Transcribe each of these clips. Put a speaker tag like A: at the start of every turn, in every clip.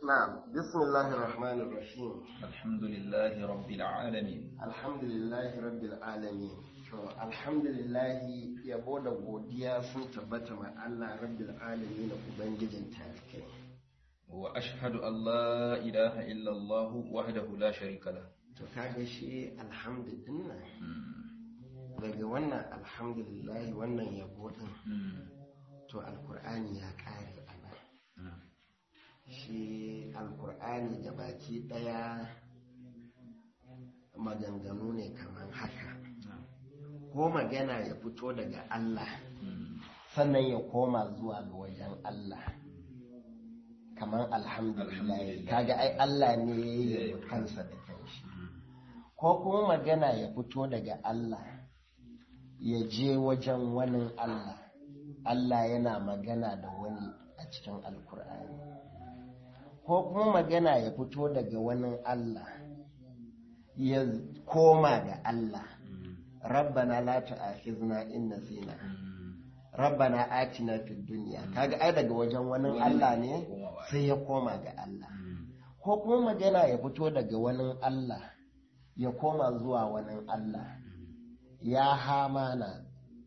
A: نعم بسم الله الرحمن الرحيم
B: الحمد لله رب العالمين
A: الحمد لله رب العالمين to alhamdulillah yabo da godiya sun tabbata ma Allah rabbil alamin ubangijin tarikai
B: wa ashhadu an la ilaha illa Allah wahdahu la sharika lah
A: to kaga shi alhamdulillah daga wannan alhamdulillah wannan yabo din to alkur'ani ya kare a nan shi alkur'ani da baki daya maganganu ne kamar haka ko magana ya fito daga Allah sannan ya koma zuwa ga wajen Allah kamar alhamdulillah kaga ai Allah ne ya yi kansa da kanshi ko kuma magana ya fito daga Allah ya je wajen wani Allah Allah yana magana da wani a cikin alkur'ani ko kuma magana ya fito daga wani Allah ya koma ga Allah rabbana la tu'akhizna in nasina rabbana atina fid dunya kaga ai daga wajen wani Allah ne sai ya koma ga Allah ko kuma magana ya fito daga wani Allah ya koma zuwa wani Allah ya hamana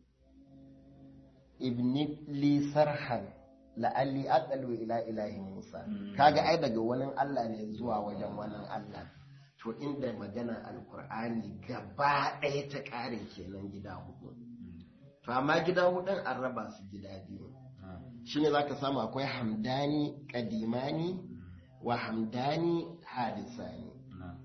A: ibni li sarhan la'alli aqalu ila ilahi Musa kaga ai daga wani Allah ne zuwa wajen wani Allah to inda magana alkur'ani gaba ɗaya ta ƙare kenan gida hudu to amma gida hudun an raba su gida biyu shine zaka samu akwai hamdani kadimani wa hamdani hadisani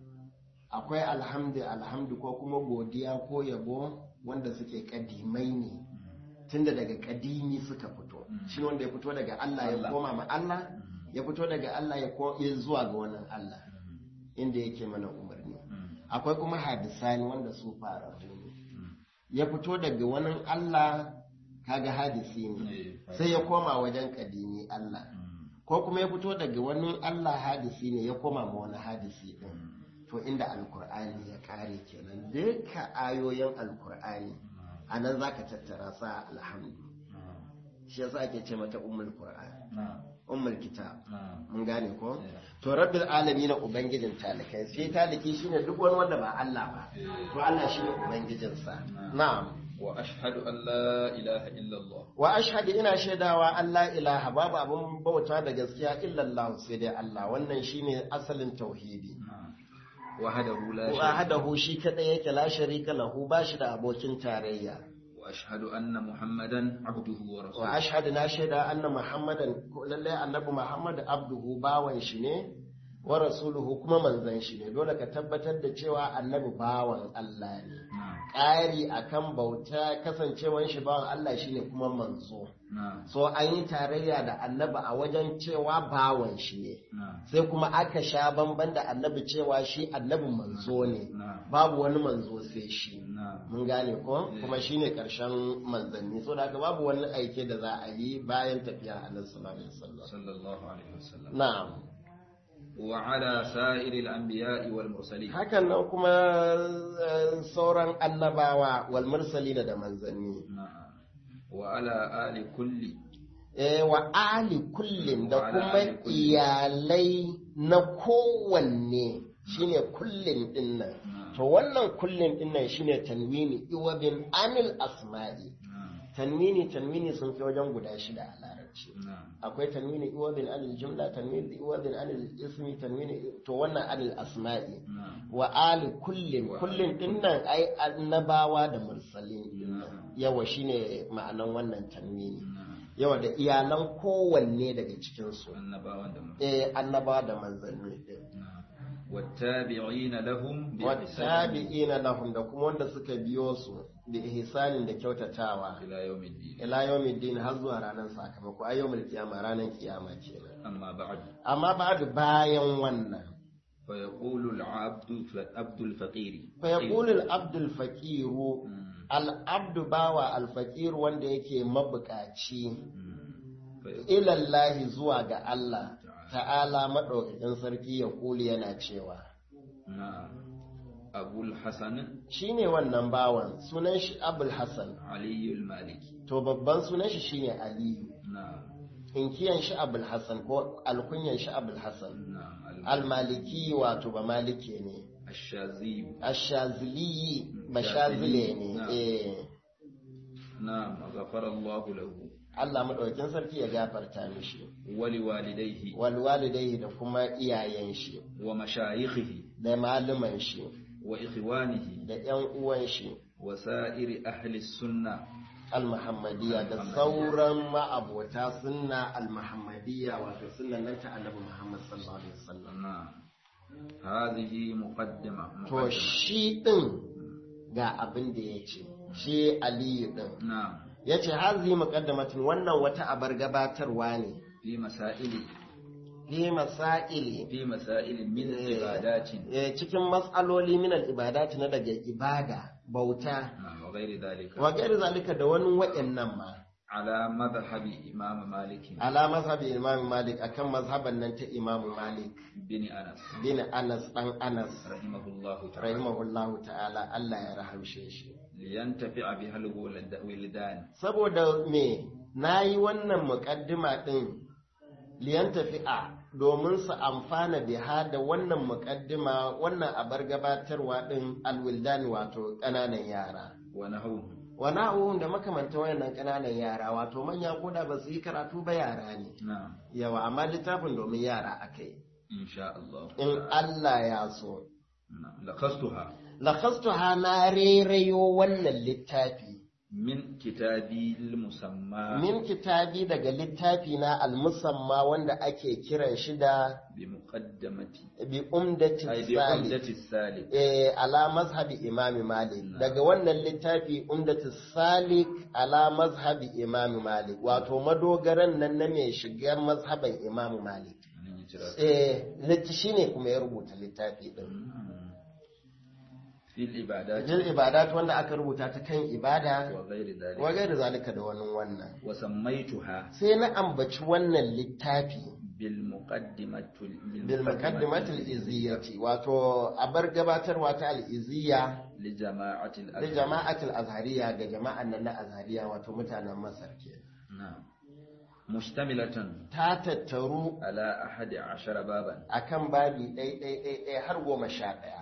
A: akwai alhamdu alhamdu ko kuma godiya ko yabo wanda suke kadimai ne tunda daga kadimi suka fito shi wanda ya fito daga Allah ya koma ma Allah ya fito daga Allah ya zuwa ga wannan Allah inda yake mana umarni akwai kuma hadisani wanda su fararru ne ya fito daga wani Allah kaga hadisi ne sai ya koma wajen kadimi Allah ko kuma ya fito daga wani Allah hadisi ne ya koma ma wani hadisi din to inda alkur'ani ya kare kenan duka ayoyin alkur'ani a nan za ka tattara sa alhamdu shi yasa ake ce mata ummul qur'an ummul kitab mun gane ko to rabbil alamin ubangijin talikai sai taliki shine duk wani wanda ba Allah ba to Allah shine ubangijin sa na'am
B: wa ashhadu an la ilaha illa Allah
A: wa ashhadu ina shaidawa Allah ilaha babu abun bauta da gaskiya illa Allah sai dai Allah wannan shine asalin tauhidi
B: wahdahu la
A: wahdahu shi kadai yake la sharika lahu ba shi da abokin tarayya
B: wa ashhadu anna muhammadan abduhu wa rasuluhu
A: wa ashhadu na shaida anna muhammadan lalle annabi muhammad abduhu bawan shi ne wa rasuluhu kuma manzon shi ne dole ka tabbatar da cewa annabi bawan Allah ne ƙari akan bauta kasancewan shi bawan Allah shine kuma manzo so an yi tarayya da annabi a wajen cewa bawan shi ne sai kuma aka sha bamban da annabi cewa shi annabi manzo ne babu wani manzo sai shi mun gane ko kuma shine karshen manzanni so da haka babu wani aike da za a yi bayan tafiya annabi
B: sallallahu alaihi wasallam
A: na'am
B: wa ala sa'iril anbiya'i wal mursalin
A: hakan nan kuma sauran annabawa wal mursalina da manzanni
B: wa ala ali kulli
A: eh wa ali kullin da kuma iyalai na kowanne shine kullin dinnan to wannan kullin dinnan shine tanwini iwabin anil asma'i tanwini tanwini sun fi wajen guda shida a larabci akwai tanwini iwabin anil jumla tanwini iwabin anil ismi tanwini to wannan anil asma'i wa ali kullin kullin dinnan ai annabawa da mursalin yawa shine ma'anan wannan tanwini yawa da iyalan kowanne daga cikin su eh annabawa da manzanni din
B: wattabi'ina lahum
A: wattabi'ina lahum da kuma wanda suka biyo su da ihsanin da kyautatawa
B: ila yawmiddin
A: ila yawmiddin har zuwa ranar sakamako a yawmul kiyama ranar kiyama kenan
B: amma ba'd
A: amma ba'd bayan wannan
B: fa yaqulu al-'abdu abdu al-faqir
A: fa yaqulu al-abdu al-faqir al-abdu bawa al-faqir wanda yake mabukaci ila Allah zuwa ga Allah ta'ala madaukakin sarki ya kuli yana cewa
B: na abul hasan
A: shine wannan bawan sunan shi abul hasan
B: aliyu al-maliki
A: to babban sunan shi shine aliyu
B: na
A: inkiyan shi abul hasan ko alkunyan shi abul hasan
B: نعم
A: almaliki wato ba malike ne
B: الشاذي
A: ashazili ba shazile ne
B: Na'am.
A: eh
B: نعم غفر الله له
A: Allah madaukakin sarki ya gafarta mishi
B: ولوالديه
A: wal walidai da kuma iyayen shi
B: ومشايخه
A: da malaman shi
B: وإخوانه
A: da ƴan uwan shi
B: وسائر أهل السنة
A: al-muhammadiyya da sauran ma'abota sunna al-muhammadiyya wato sunnan nan ta annabi Muhammad sallallahu alaihi wasallam
B: نعم هذه مقدمة
A: to
B: مقدمة
A: shi din ga abin da ya ce shi aliyu din
B: نعم
A: ya ce hazi muqaddamatun wannan wata abar gabatarwa ne
B: في مسائل
A: fi masaili
B: في مسائل من
A: إيه.
B: عبادات
A: eh, cikin matsaloli min al-ibadati na daga ibada bauta
B: نعم وغير ذلك
A: wa gairi zalika da wani waɗannan ma
B: على مذهب إمام مالك
A: ala mazhabi imam malik akan mazhaban nan ta imam malik
B: بن أنس
A: bin anas dan anas
B: رحمه الله تعالى
A: rahimahullahu ta'ala Allah ya rahamshe shi
B: لينتفع بها الولدان
A: saboda me nayi wannan muqaddima din liyan tafi'a domin su amfana biha da wannan muqaddima wannan abar gabatarwa din alwildani wato ƙananan yara
B: ونحوه
A: wani abubuwan da makamanta wayannan ƙananan yara wato manya koda ba su yi karatu ba yara ne
B: نعم
A: yawa amma littafin domin yara aka yi
B: إن شاء الله
A: in Allah ya so
B: نعم لخصتها
A: lakastuha na rerayo wannan littafi
B: من كتابي المسمى
A: min kitabi daga littafi na almusamma wanda ake kiran shi da
B: بمقدمة
A: bi umdati
B: أي
A: salik
B: بعمدة السالك
A: eh ala mazhabi imami malik daga wannan littafi umdati salik ala mazhabi imami malik wato madogaran nan na mai shiga mazhaban imami malik
B: من يجرى.
A: eh litt- shine kuma ya rubuta littafi din
B: مم. في العبادات
A: jin ibadat wanda aka rubuta ta kan ibada
B: وغير ذلك
A: wa gairi zalika da wani wannan
B: وسميتها
A: sai na ambaci wannan littafi
B: بالمقدمة
A: bil muqaddimatil iziyyati wato abar gabatarwa ta al-iziyya
B: لجماعة
A: da
B: الأزهر
A: jama'atul azhariya ga jama'an nan na azhariya wato mutanen masar ke
B: نعم مشتملة
A: ta tattaru
B: على أحد عشر بابا
A: akan babi ɗai ɗai ɗai ɗai har goma sha ɗaya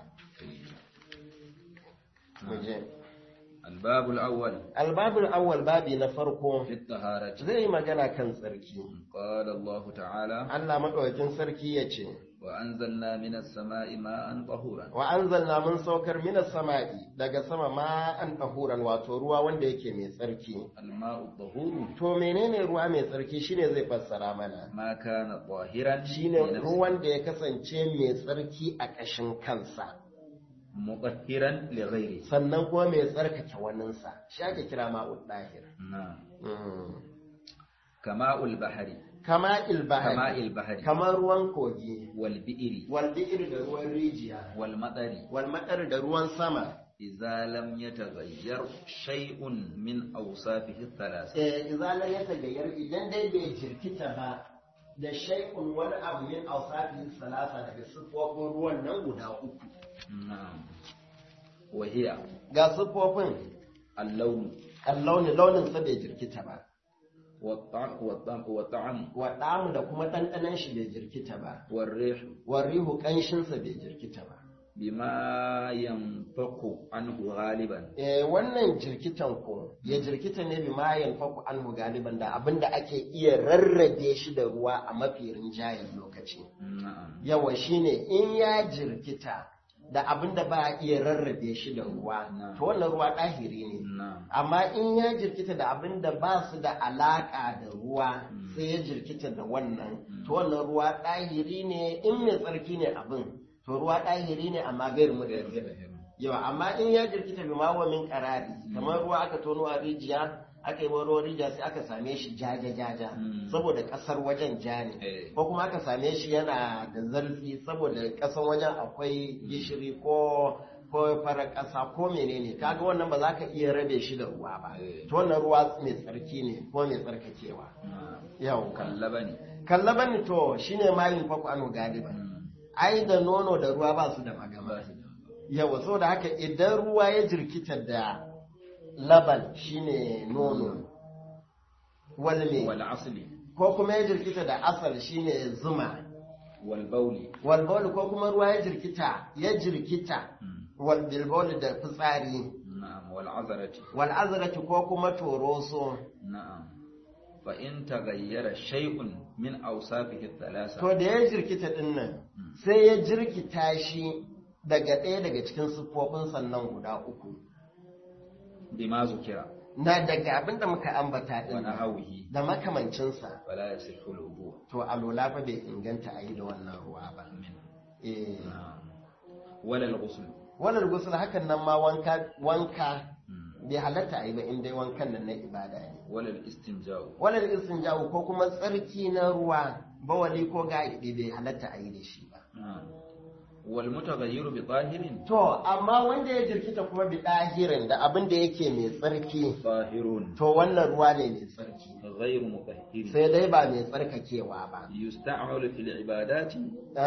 A: Mu je.
B: الباب الأول
A: albabul awwal babi na farko
B: في الطهارة
A: zai yi magana kan tsarki
B: قال الله تعالى
A: Allah maɗaukakin sarki ya ce
B: وأنزلنا من السماء ماء طهورا
A: wa anzalna mun saukar minas sama'i daga sama ma an ɗahuran wato ruwa wanda yake mai tsarki
B: الماء الطهور
A: to menene ruwa mai tsarki shine zai fassara mana
B: ما كان طاهرا
A: shine
B: لنفسه،
A: ruwan da ya kasance mai tsarki a ƙashin kansa
B: مطهرا لغيره
A: sannan kuma mai tsarkake waninsa shi ake kira ma'ud dahir
B: نعم
A: Mm.
B: كماء البحر
A: kama
B: كماء
A: ilbahari
B: البحر
A: kamar ruwan kogi
B: والبئر
A: wal bi'ir da ruwan rijiya
B: والمطر
A: wal madar da ruwan sama
B: إذا لم يتغير شيء من أوصافه الثلاثة
A: eh izalar ya tagayyar idan dai bai jirkita ba da shay'un wani abu min awsafi salasa daga siffofin ruwan nan guda uku
B: نعم وهي
A: ga siffofin
B: اللون
A: launi launin sa bai jirkita ba
B: والطعم والطعم, والطعم
A: wa ɗamu da kuma ɗanɗanon shi bai jirkita ba
B: والريح
A: wa rihu ƙanshinsa bai jirkita ba
B: بما ينفق عنه غالبا
A: eh wannan jirkitan ko ya jirkita ne bi ma yanfaku anhu galiban da abinda ake iya rarrabe shi da ruwa a mafi rinjayen lokaci
B: نعم
A: yawa shine in ya jirkita da abinda ba a iya rarrabe shi da ruwa
B: Na'am.
A: to wannan ruwa ɗahiri ne
B: نعم
A: amma in ya jirkita da abinda ba su da alaƙa da ruwa sai ya jirkita da wannan to wannan ruwa ɗahiri ne in mai tsarki ne abin to ruwa ɗahiri ne amma gairu mutane yawa amma in ya jirkita bi ma wa min qarari kamar ruwa aka tono a rijiya aka yi ruwan rijiya sai aka same shi jaja jaja
B: Mm.
A: saboda kasar wajen ja ne
B: Eh.
A: ko kuma aka same shi yana da zarfi saboda kasar wajen akwai gishiri ko ko farar ƙasa ko menene kaga wannan ba za ka iya rabe shi da ruwa ba
B: Eh.
A: to wannan ruwa mai tsarki ne ko mai tsarkakewa
B: نعم
A: yau
B: كاللبن
A: kallaban to shine mayin faku anu galiban ai da nono da ruwa ba su da magama yawa saboda haka idan ruwa ya jirkita da laban shine nono walme
B: والعسل
A: ko kuma ya jirkita da asal shine zuma
B: wal bawli
A: wal bawl ko kuma ruwa ya jirkita ya jirkita wal bil bawl da fitsari
B: na'am wal azrati
A: wal azrati ko kuma toroso
B: na'am fa in taghayyara shay'un min awsafihi thalatha
A: to da ya jirkita din nan sai ya jirkita shi daga ɗaya daga cikin siffofin sannan guda uku
B: bima zukira
A: na daga abin da muka ambata
B: wa
A: din nan,
B: nahawihi
A: da makamancinsa
B: fala yasihu al-wudu
A: to alola fa bai inganta a yi da wannan ruwa ba
B: min
A: eh
B: na'am wala al-ghusl
A: wannan gusul hakan nan ma wanka wanka bai halatta a yi ba in dai wankan nan na ibada ne
B: wala al-istinja'u
A: wannan istinjawu ko kuma tsarki na ruwa bawali ko gaidi bai halatta a yi da shi ba
B: na'am wal mutaghayyiru bi tahirin
A: to amma wanda ya jirkita kuma bi dahirin da abin da yake mai tsarki
B: tahirun
A: to wannan ruwa ne mai tsarki
B: ghayru mutahhirin
A: sai dai ba mai tsarkakewa ba
B: yusta'malu fil ibadati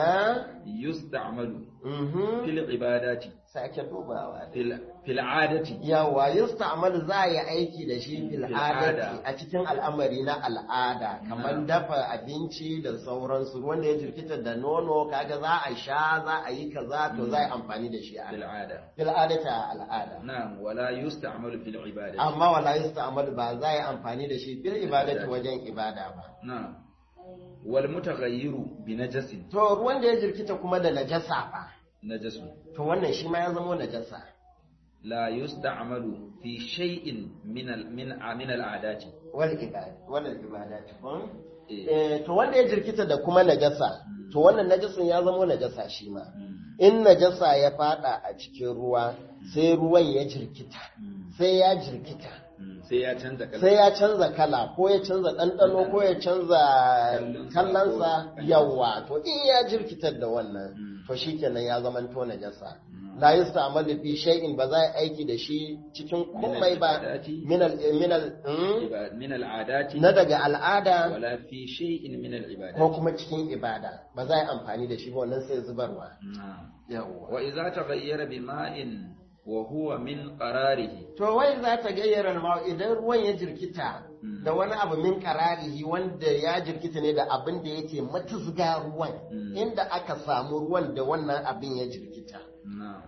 A: ah
B: yusta'malu
A: mhm
B: fil ibadati
A: sake dubawa
B: fil fil 'adati
A: yawa yusta'malu za a yi aiki da shi fil
B: Fil
A: adati
B: ada.
A: a cikin al'amari na al'ada kamar
B: Na.
A: dafa abinci da sauransu wanda ya jirkita da nono kaga za a sha za a yi kaza to za a yi amfani da shi a
B: fil 'ada
A: fil adati a al'ada
B: na'am wala yusta'malu fil ibadati
A: amma wala yusta'malu ba za a yi amfani da shi fil ibadati wajen ibada ba
B: na'am wal mutaghayyiru bi najasin
A: to ruwan da ya jirkita kuma da najasa ba
B: najasun
A: to wannan shi ma ya zama najasa
B: la yusta'malu fi shay'in min al min min al 'adati
A: wal ibada wal ibadati kun
B: Eh.
A: eh to wanda ya jirkita da kuma najasa to wannan najasin ya zama najasa shi ma
B: Mm.
A: in najasa ya fada a cikin ruwa sai ruwan ya jirkita
B: Mm.
A: sai ya jirkita
B: Mm. sai ya canza kala
A: sai ya canza kala ko ya canza ɗanɗano ko ya canza
B: Kallonsa
A: kallonsa
B: ko-
A: yawa to in ya jirkitar da wannan
B: Mm.
A: to shikenan ya zama to najasa
B: Mm.
A: la yusta'malu fi shay'in ba za a aiki da shi cikin komai ba
B: al-ibadati.
A: minal minal mm,
B: Iba- min al 'adati
A: na daga al'ada
B: wala fi shay'in min al
A: ko
B: ibadati
A: kuma cikin ibada ba za a yi amfani da shi ba wannan sai zubarwa
B: na'am
A: yawa
B: wa idza taghayyara bi ma'in wa huwa min qararihi
A: to wai za ta gayyara ma idan ruwan ya jirkita
B: Mm.
A: da wani abu min kararihi wanda ya jirkita ne da abin da yake matuzga ruwan
B: Mm.
A: inda aka samu ruwan da wannan abin ya jirkita
B: na'am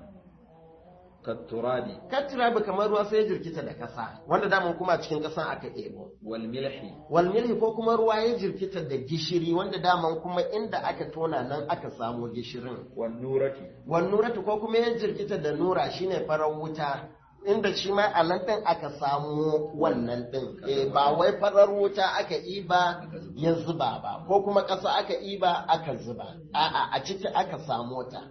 B: kat turabi
A: katira bi kamar ruwa sai ya jirkita da kasa wanda daman kuma cikin kasan aka ɗebo
B: wal milhi
A: wal milhi ko kuma ruwa ya jirkita da gishiri wanda daman kuma inda aka tona nan aka samu gishirin
B: wan nurati
A: wannuratu ko kuma ya jirkita da nura shine farar wuta inda shi ma a nan ɗin aka samu wannan ɗin eh ba wai farar wuta aka iba ya zuba ba ko kuma ƙasa aka iba aka zuba a'a a ciki aka samu ta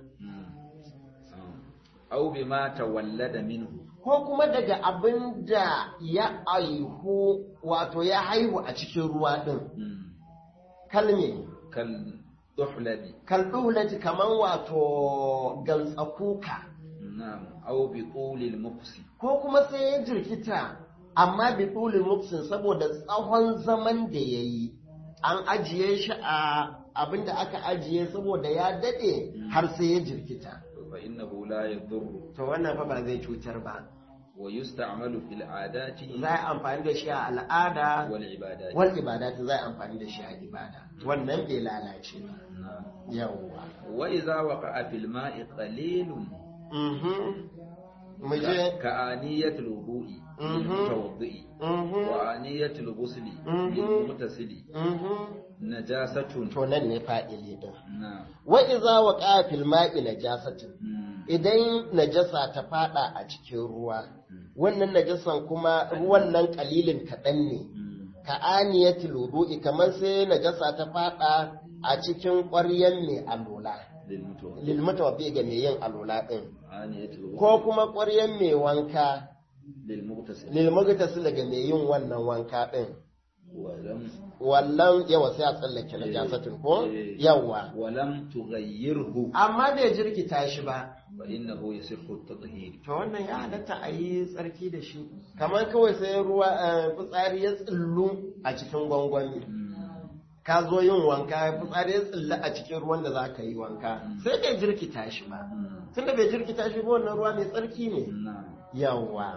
B: aw bima tawallada minhu
A: ko kuma daga abin da ya aihu wato ya haihu a cikin ruwa ɗin kalme
B: kal duhladi
A: kalɗulati kaman wato gantsakuka
B: na'am aw bi tulil muqsi
A: ko kuma sai ya jirkita amma bi tulin muksin saboda tsawon zaman da ya yi an ajiye shi a abin da aka ajiye saboda ya daɗe har sai ya jirkita
B: fa innahu la yadurru
A: to wannan fa ba zai cutar ba
B: wa yusta'malu fil 'adati
A: za a amfani da shi a al'ada
B: wal ibadati
A: wal ibadati za a amfani da shi a ibada wannan bai lalace ba
B: na'am
A: yawwa
B: wa idza waqa'a fil ma'i qalilun
A: mhm mu je
B: ka aniyatul wudu'i
A: Mhm.
B: mutawaddi
A: mhm
B: wa aniyatul ghusli
A: Mhm.
B: lil mutasili
A: mhm
B: najasatun
A: to nan ne fa'ili din
B: na'am
A: wa iza waqa fil ma'i najasatin
B: Mm.
A: idan najasa ta fada a cikin ruwa wannan najasan kuma ruwan nan kalilin kaɗan ne
B: Mm.
A: ka aniyatul wudu'i kamar sai najasa ta fada a cikin ƙwaryan mai alola
B: lil mutawaddi
A: lil mutawaffi ga mai yin alola din
B: aniyatul ghusli
A: ko kuma ƙwaryan mai wanka
B: lil mutasili
A: lil mugtasil ga mai yin wannan wanka din
B: wa lam
A: wallan yawa sai a tsallake najasatin ko
B: Eh.
A: yawa
B: wa lam tughayyirhu
A: amma bai jirkita shi ba
B: fa innahu yasihhu at-tathhir
A: to wannan ya halatta a yi tsarki da shi kamar kawai sai ruwa eh, fitsari ya tsillu a cikin gwangwani ka zo yin wanka fitsari ya tsillu a cikin ruwan da za ka yi wanka sai bai jirkita shi ba tunda bai jirkita shi ba wannan ruwa mai tsarki ne
B: na'am
A: yawa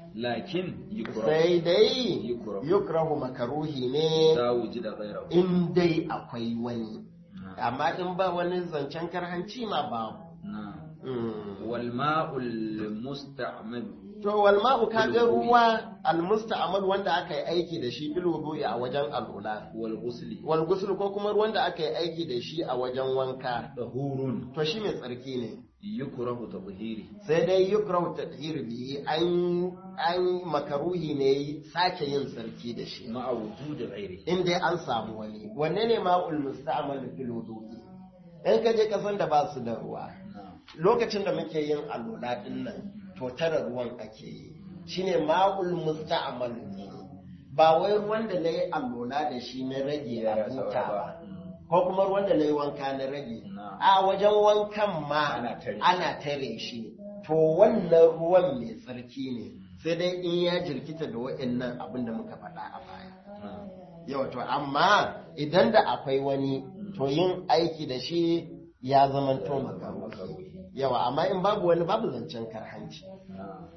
B: lakin yukrahu
A: sai dai
B: Yukrahu.
A: yukrahu makaruhi ne
B: ta wujida ghayrahu
A: in dai akwai wani amma in ba wani zancen karhanci ma babu
B: na'am
A: Mm.
B: wal ma'ul musta'mal
A: to wal ma'u kaga
B: Bil wudu'i.
A: ruwa al musta'mal wanda aka yi aiki da shi bil wudu'i a wajen alula
B: wal ghusli
A: wal ghusl ko kuma ruwan da aka yi aiki da shi a wajen wanka
B: tahurun
A: to shi mai tsarki ne
B: yukrahu tadhhiri
A: sai dai yukrahu tadhir bihi an an makaruhi ne sake yin sarki da shi
B: ma'a wujudi ghairi
A: in dai an samu wani wanne ne ma'ul musta'mal fil wudu'i in ka je kasan da ba su da ruwa
B: na'am
A: lokacin da muke yin alola din nan to tara ruwan ake yi shine ma'ul musta'mal ne ba wai ruwan da nayi alola da shi na rage a buta ba ko kuma ruwan da nayi wanka na rage
B: Na.
A: a wajen wankan ma
B: Ana tare.
A: ana tare shi to wannan ruwan mai tsarki ne sai dai in ya jirkita da wa'annan abin da muka faɗa a baya
B: na'am
A: yau to amma idan da akwai wani to yin aiki da shi ya zama to makaruhi yawa amma in babu wani babu zancen karhanci
B: na'am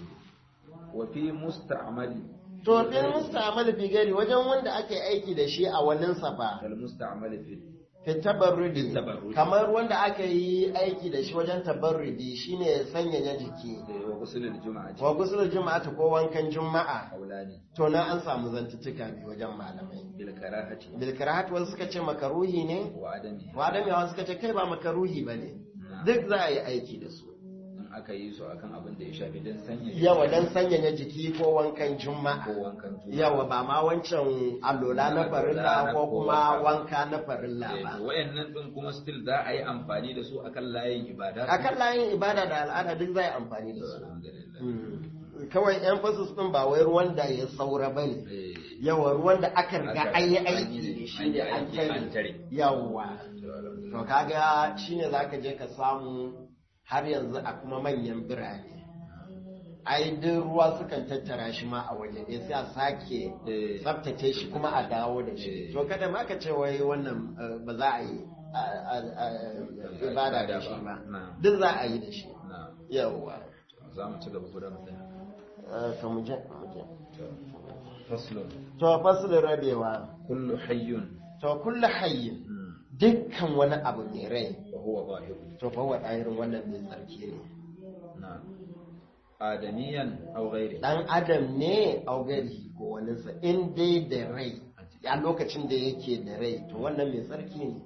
B: wa fi musta'mali
A: to fil mustamal fi gari wajen wanda ake aiki da shi a wannan safa
B: kal musta'mali fi
A: fi tabarrudi
B: Fi tabarrudi.
A: kamar wanda aka yi aiki da shi wajen tabarrudi shine sanyaya jiki
B: wa ghusl al jum'ati
A: wa gusul juma'ata ko wankan juma'a
B: aulani
A: to na an samu zantuttuka biyu wajen malamai
B: bil karahati
A: bil karahat wasu suka ce makaruhi ne
B: wa adami
A: wa adam yawa suka ce kai ba makaruhi bane duk za a yi aiki da su
B: in aka yi su akan abin da ya shafi dan sanya
A: yawa don sanyaya jiki ko wankan juma'a
B: ko wankan juma'a
A: yawa ba ma wancan allola na farilla ko kuma wanka na farilla
B: Eh,
A: ba
B: to wayannan din kuma still za a yi amfani da su akan layin ibada
A: akan layin ibada da al'ada duk za a yi amfani da su
B: alhamdulillah
A: Mm. kawai emphasis din ba wai ruwan da ya saura ba ne
B: eh
A: yawa ruwan da aka riga
B: Aka-
A: an yi
B: an
A: aiki
B: yi-
A: da shi
B: an
A: ne
B: yi
A: an
B: aiki, an
A: tare
B: tare.
A: yawa
B: to alhamdulillah
A: to kaga shine zaka je ka samu har yanzu a kuma manyan birane ai duk ruwa sukan tattara shi ma a waje ɗaya sai a sake
B: Eh.
A: tsaftace shi kuma a dawo da
B: Eh.
A: shi to kada ma ka ce wai wannan eh, ba za a yi a- a- a- ibada da shi ba
B: Na'am.
A: duk za a yi da shi
B: na
A: yawwa
B: za mu ci gaba guda mu tsaya
A: Eh, to mu je mu je
B: faslun
A: to fasilin rabewa
B: kullu hayyun
A: to kullu hayyin
B: mm,
A: dukkan wani abu mai rai
B: wa huwa zahir
A: to fa wa irin wannan mai tsarki ne
B: na adamiyan aw ghairi
A: dan adam ne augari ko waninsa in dai da rai a lokacin da yake da rai to wannan mai tsarki ne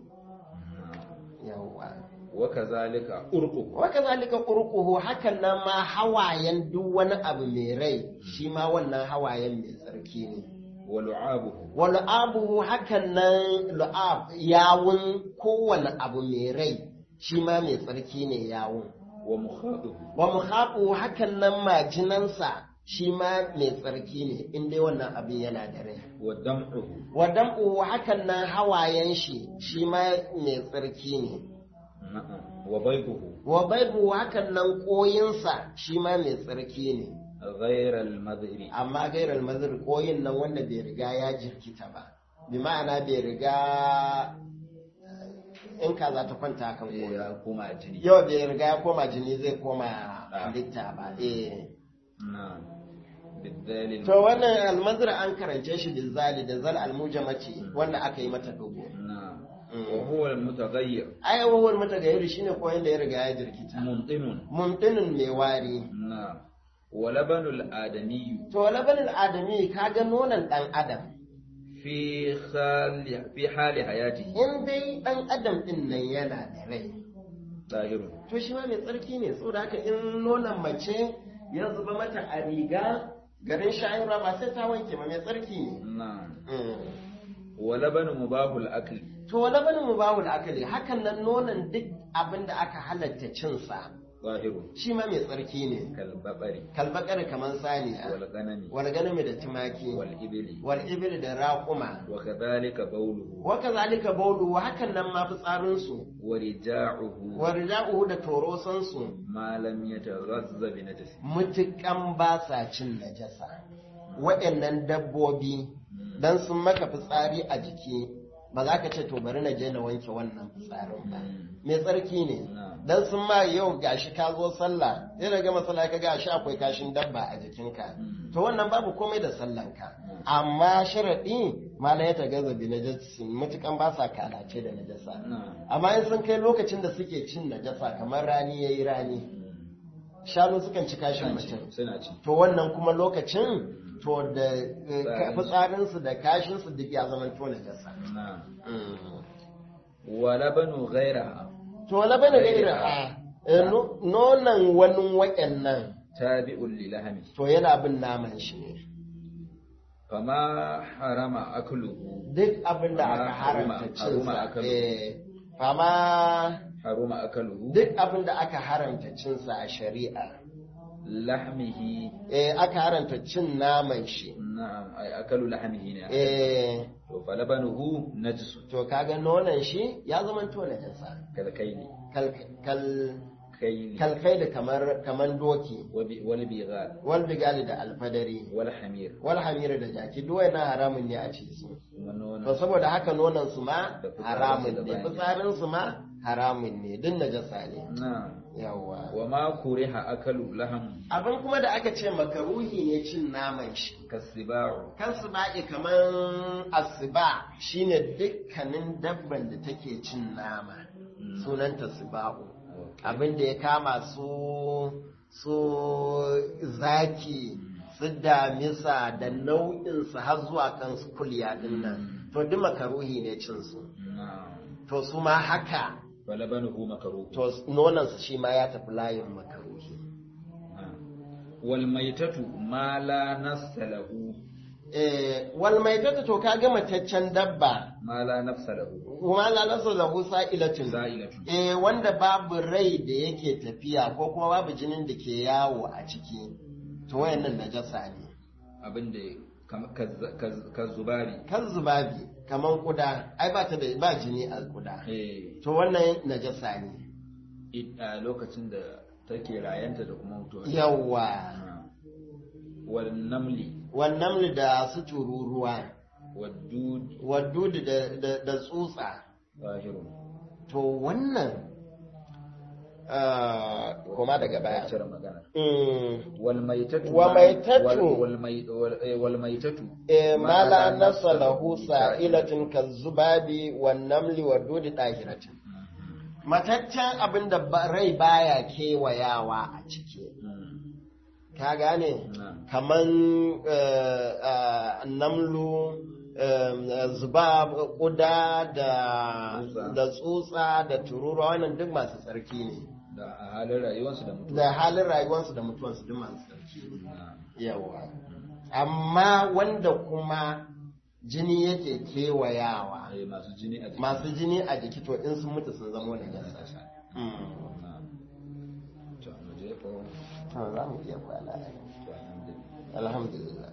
A: yawwa
B: wa kazalika urqu
A: wa kazalika qurquhu hakan nan ma hawayen duk wani abu mai rai shi ma wannan hawayen mai tsarki ne
B: wa lu'abuhu
A: wa lu'abuhu hakan nan lu'ab yawun kowane abu mai rai shi ma mai tsarki ne yawun
B: wa mukhaduhu
A: wa muhaɓu hakan nan majinansa shi ma mai tsarki ne in dai wannan abin yana da rai
B: wa dam'uhu
A: wa dam'u hakan nan hawayen shi shi ma mai tsarki ne
B: na'am wa baybuhu
A: wa baibu hakan nan koyinsa shi ma mai tsarki ne
B: ghayra al-madri
A: amma gairar mazir koyin nan wanda bai riga ya jirkita ba bi ma'ana bai riga in ka za ta kwanta kan koyi
B: ya kuma jini
A: yau bai riga ya koma jini zai koma halitta ba eh
B: na'am bidalil
A: To wannan almazir an karance shi da zali da zal almujamati wanda aka yi mata dogo.
B: na'am wa huwa al-mutaghayyir
A: Ai wawar mata gairi shine koyon da ya riga ya jirkita.
B: mumtinun
A: Mumtinin mai wari.
B: na'am wa labanul adamiyyu
A: To labanin adami kaga nonon dan adam.
B: fi khali fi hali hayatihi
A: In dai dan adam din nan yana da rai.
B: zahirun
A: To shi ma mai tsarki ne saboda haka in nonon mace ya zuba mata a riga garin shayarwa ba sai ta wanke ba mai tsarki ne.
B: na'am
A: Mm.
B: wa labanu mubahul akli
A: To labanin mubahul akali hakan nan nonon duk abin da aka halatta cinsa.
B: zahirun
A: shi ma mai tsarki ne
B: kal babari
A: kalbakar kamar saniya
B: wal ganami
A: wal ganami da tumaki
B: wal ibli
A: wal ibil da raƙuma
B: wa kadhalika bawluhu
A: wa kazalika bawlu hakan nan ma fitsarin su
B: wa rija'uhu
A: wa rija'uhu da torosan su
B: ma lam yataghazza bi najasi
A: mutukan ba sa cin najasa waɗannan dabbobi dan sun maka fitsari a jiki ba za ka ce to bari na je na wanke wannan fitsarin ba
B: Mm.
A: mai tsarki ne
B: Na'am.
A: dan sun ma yau gashi ka zo sallah sai da gama sallah ka ga shi akwai kashin dabba a jikinka
B: Mm.
A: to wannan babu komai da sallanka amma sharadi mala ya tagaza bi najasin mutukan ba sa kalace da najasa
B: Na'am.
A: amma in sun kai lokacin da suke cin najasa kamar rani yayi rani shanu sukan ci kashin mutum
B: suna ci
A: to wannan kuma lokacin to da eh, ka- fitsarinsu da kashinsu duk ya zama to najasa
B: na'am
A: Mm.
B: wa labanu ghairaha
A: to wala bane ga irin a eh, no- nonon wani waɗannan
B: tabi'un li lahmi
A: to yana bin naman shi ne
B: fama harama akluhu
A: duk abin da aka
B: Amma
A: haramta
B: haruma- haruma
A: cinsa
B: akalu.
A: eh, fama
B: haruma akluhu
A: duk abin da aka haramta cinsa a shari'a
B: lahmihi
A: eh, aka haramta cin naman shi
B: na'am ay akalu lahmihi ne
A: eh,
B: to falabanuhu najsu
A: to kaga nonon shi ya zama to najasa
B: kalkaini
A: kal kal
B: kaini
A: kalkai da kamar kaman doki
B: wabi- wal bighal
A: wal bigali da alfadari
B: wal hamir
A: wal hamira da jaki duk wannan haramun ne a ci su
B: kuma nono
A: to saboda haka nonon su ma
B: Da fitsarin
A: haramun
B: su da
A: ne
B: bayan.
A: fitsarin su ma haramun ne din najasa ne
B: na'am
A: yawa
B: wa ma kuriha akalu laham
A: abin kuma da aka ce makaruhi ne cin naman shi
B: kasiba'u
A: kan su ba'i kaman asiba shine dukkanin dabban da take cin nama sunanta siba'u abin da ya kama su su zaki su damisa da nau'in su har zuwa kan su kulya din nan to duk makaruhi ne cin su
B: na'am
A: to su ma haka
B: falabanuhu makruh
A: to nonon su shi ma ya tafi layin makaruhi
B: wal maitatu ma la nafsa lahu
A: eh wal maitatu to kaga mataccen dabba
B: ma la nafsa lahu
A: kuma la nasu lahu sa'ilatun
B: za'ilatu
A: eh wanda babu rai da yake tafiya ko kuma babu jinin da ke yawo a ciki to wayannan najasa ne
B: abinda kam- kaz- kaz- kazzubari
A: kan zubabi kaman kuda ai ba ta da ba jini a kuda
B: eh
A: to wannan najasa ne
B: i- a lokacin da take rayanta da kuma mutuwa
A: yawa
B: Ah. wal namli
A: wannan da su tururuwa
B: waddud
A: wadudu da, da, da tsutsa
B: zahirun
A: to wannan ah, kuma daga baya
B: cire magana
A: Mm.
B: wal maitatu
A: Wa
B: ma-
A: maitatu.
B: wal- wal mai- wal- eh, wal maitatu
A: Eh,
B: ma
A: ma la
B: la
A: nasa
B: nafsa
A: lahu
B: lahu
A: sa'ilatin kazubabi wan namli wa dudi dahiratin mataccen abin da ba- rai baya kewayawa a ciki
B: Mm.
A: ka gane
B: Na'am.
A: kaman eh, ah, namlu eh, zubab kuda da
B: Tsutsa.
A: da tsutsa da tururuwa wannan duk masu tsarki ne
B: da a halin rayuwarsu da mutuwa
A: da halin rayuwarsu da mutuwarsu duk masu tsarki ne
B: Na'am.
A: yawa amma wanda kuma jini yake kewayawa
B: Eh, masu jini a jiki
A: masu jini a jiki to in sun mutu sun zama wani jasa
B: Na'am. to mu je ko
A: to za mu iya kwana
B: to alhamdulillah
A: alhamdulillah